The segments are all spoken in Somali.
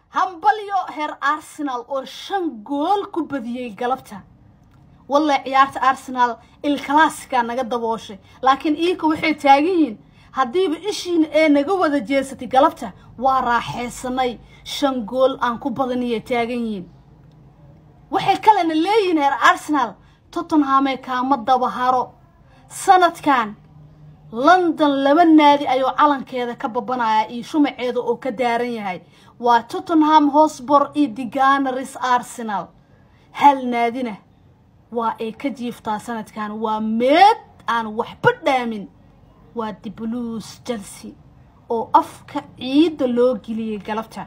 hambalyo heer arsenal oo shan gool ku badiyey galabta wallahi ciyaarta arsenal ilkalaasika naga dabooshay laakiin iika waxay taagan yihiin haddiiba ishiina ee naga wada jeesatay galabta waa raaxaysanay shan gool aan ku badaniyay taagan yihiin waxay kalena leeyihiin heer arsenal tottenhamee kaama dabaharo sanadkan london laba naadi ayuu calankeeda ka babanayaa iyo shumaceeda oo ka daaran yahay waa tottenham hosbor iyo diganaris arsenal hal naadina waa ay ka jiiftaa sanadkan waa meed aan waxba dhaamin waa the blues chelsea oo afka ciidda loo geliyey galabta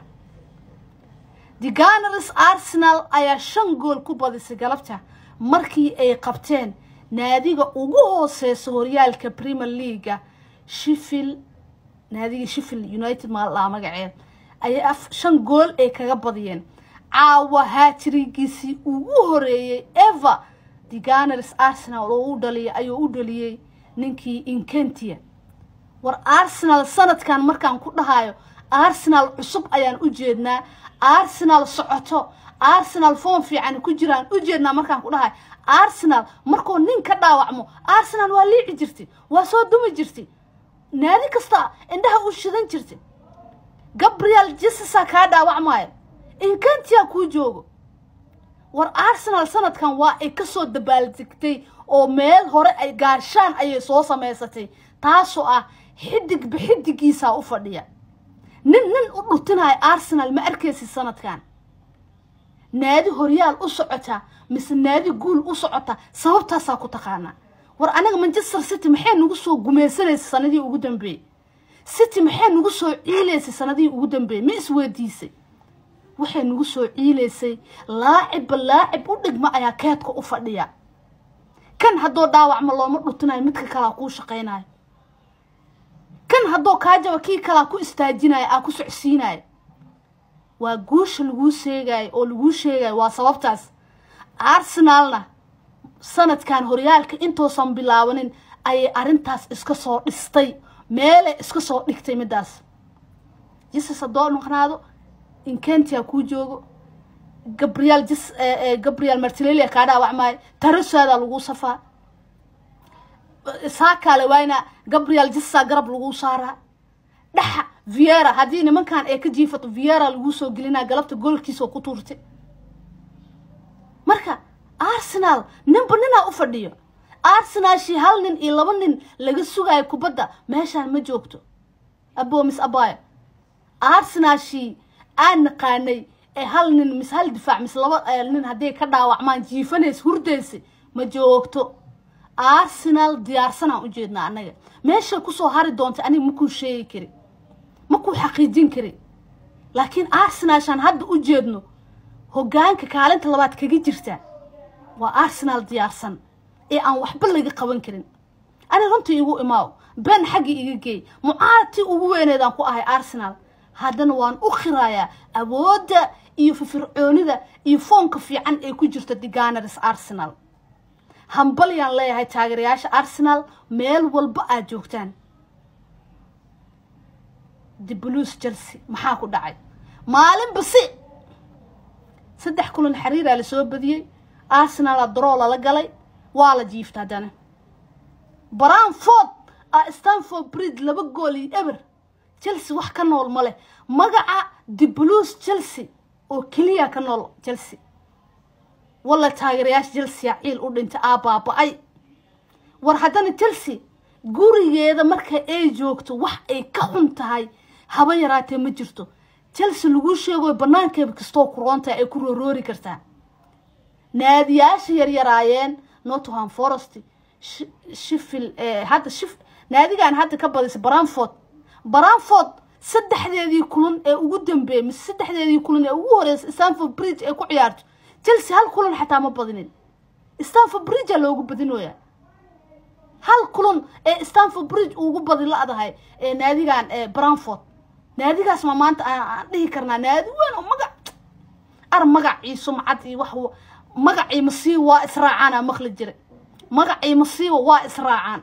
diganaris arsenal ayaa shan gool ku badisay galabta markii ay qabteen naadiga ugu hooseysa horyaalka premier leaga shifil naadiga shifil united maaldhaa magaceed ayay shan gool ay kaga badiyeen caawa haatirigiisii ugu horeeyey eva diganaris arsenal oo u dhaliyay ayuu u dhaliyey ninkii inkentia war arsenal sanadkan markaan ku dhahayo arsenal cusub ayaan u jeednaa arsenal socoto arsenal foom fiican ku jiraan u jeednaa markaan ku dhahayo arsenal markuu nin ka dhaawacmo arsenal waa liici jirtay waa soo dumi jirtay naadi kasta indhaha u shidan jirtay gabriel jesesa kaa dhaawacmaayo inkantia kuu joogo war arsenal sanadkan waa ay kasoo dabaaldegtay oo meel hore ay gaashaan ayay soo samaysatay taasoo ah xidig bixidigiisaa u fadhiya nin nin u dhutinayo arsenal ma arkaysid sanadkan naadi horyaal u socota mise naadi guul u socota sababtaasaa ku taqaanaa war anaga manchester city maxay nagu soo gumaysanaysay sanadihii ugu dambeeyey city maxay nagu soo ciilaysay sanadihii ugu dambeeyey ma isweydiisay waxay nagu soo ciilaysay laacibba laacib u dhigma ayaa keedka u fadhiya kan haddoo dhaawacma looma dhutinayo midka kalaa kuu shaqaynayo kan haddoo kaajaba kii kalaa ku istaajinayo aa ku socsiinayo waa guusha laguu sheegayo oo laguu sheegayo waa sababtaas arsenalna sanadkan horyaalka intoosan bilaabanin ayay arrintaas iska soo dhistay meelay iska soo dhigtay middaas jesus haddoo noqnaado inkentia kuu joogo gabriel jes gabriel martilelia kaa dhaawacmaayo tarasaada lagu safaa saakaale waayna gabriel jesa garab lagu saaraa dhaxa viera haddii nimankan ay ka jiifato viera laguu soo gelinaa galabta goolkiisoo ku tuurtay marka arsenal ninba ninaa u fadhiyo arsenalshii hal nin iyo laba nin laga sugayo kubadda meeshaan ma joogto abo mis abayo arsenalshii aan naqaanay ee hal nin mise hal difaac mise laba nin hadday ka dhaawacmaan jiifanays hurdaysa ma joogto arsenal diyaarsanaan u jeednaa annaga meeshay kusoo hari doonta aniga makuu sheegi kari makuu xaqiijin kari laakiin arsenalshaan hadda u jeedno hoggaanka kaalinta labaad kaga jirta waa arsenal diyaarsan ee aan waxba laga qaban karin ani runtii igu imaaw ben xaggii iga geey mucaaradtii ugu weyneedaan ku ahay arsenal haddana waan u khirayaa awoodda iyo firfircoonida iyo foonka fiican ee ku jirta diganaris arsenal hambalyaan leeyahay taageerayaasha arsenal meel walba aad joogtaan the blues chelsea maxaa ku dhacay maalin basi saddex kulan xiriiraa lasoo badiyey arsenala daroo lala galay waa la jiifta haddana branford a stanford bridge laba gool iyo eber chelsea wax ka nool ma leh magaca the blues chelsea oo keliya ka nool chelsea walla taageerayaasha chelsea ciil u dhintay aa baaba-ay war haddana chelsea gurigeeda marka ay joogto wax ay ka xun tahay haba yaraatee ma jirto chelsea laguu sheegoy banaankeeba kastoo kuroontaha ay ku rooroori kartaa naadiyaasha yaryaraayeen nottingham forest shifil hadda shif naadigan hadda ka badisay branford branford saddexdeedii kulan ee ugu dambeeyey mise saddexdeedii kulan ee ugu horeysay stanford bridge ay ku ciyaarto chelsea hal kulan xataa ma badinin stanford bridgea loogu badinoyaa hal kulan ee stanford bridge ugu badi la-dahay ee naadigan branford naadigaas ma maanta aan dhihi karnaa naadi weyn oo magac ar magacii sumcad iyo wax magacii masiiba waa israacaan aa maqli jira magacii masiiba waa israacaan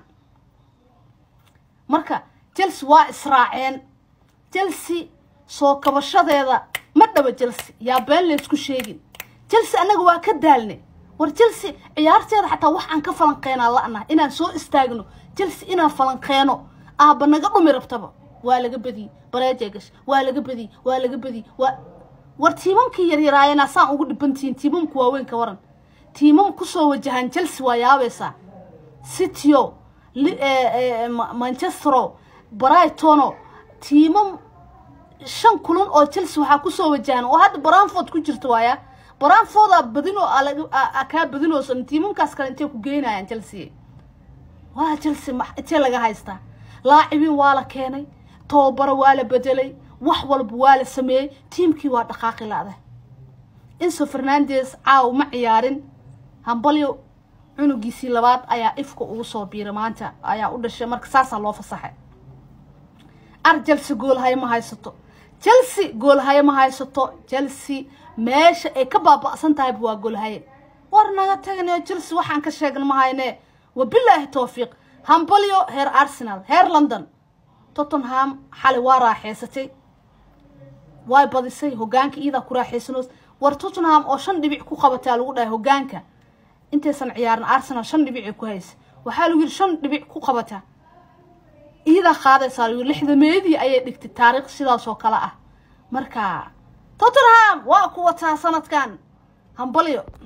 marka chelsea waa israaceen chelsea soo kabashadeeda ma dhaba chelsea yaa been laysku sheegin chelsea annaga waa ka daalne war chelsea ciyaarteeda xataa wax aan ka falanqeynaa la'naha inaan soo istaagno chelsea inaan falanqeeno aaba naga dhumi rabtaba waa laga badiyey bareejegash waa laga badiyey waa laga badiyey waa war tiimamkii yaryaraayana saan ugu dhibantihiin tiimamku waaweyn ka waran tiimam kusoo wajahan chelsea waa yaabaysaa cityo manchestero brightono tiimam shan kulan oo chelsea waxaa kusoo wajahan oo hadda branford ku jirta waaya branforda badinoo kaa badinoosan tiimamkaas kale intay ku geynayaan chelsea waa chelsea intee laga haystaa laacibiin waa la keenay tababaro waa la bedelay wax walba waa la sameeyey tiimkii waa dhaqaaqi la-da inso fernandes caaw ma ciyaarin hambalyo cunugiisii labaad ayaa ifka ugu soo biiray maanta ayaa u dhashay marka saasaa loo fasaxay ar chelsea goolhaye ma haysato chelsea goolhaye ma haysato chelsea meesha ay ka baaba'san tahayba waa goolhaye war naga taganayo chelsea waxaan ka sheegna ma hayne wabilaahi towfiiq hambalyo heer arsenal heer london tottenham xalay waa raaxeysatay way badisay hogaanka iyadaa ku raaxeysanoos war tottenham oo shan dhibic ku qabataa lagu dhahay hogaanka intaysan ciyaarin arsenal shan dhibicay ku haysa waxaa lagu yidhi shan dhibic ku qabataa iyadaa qaadaysaa lagu yidhi lixdameedii ayay dhigtay taariikh sidaas oo kale ah marka tottenham waa ku wataa sanadkan hambalyo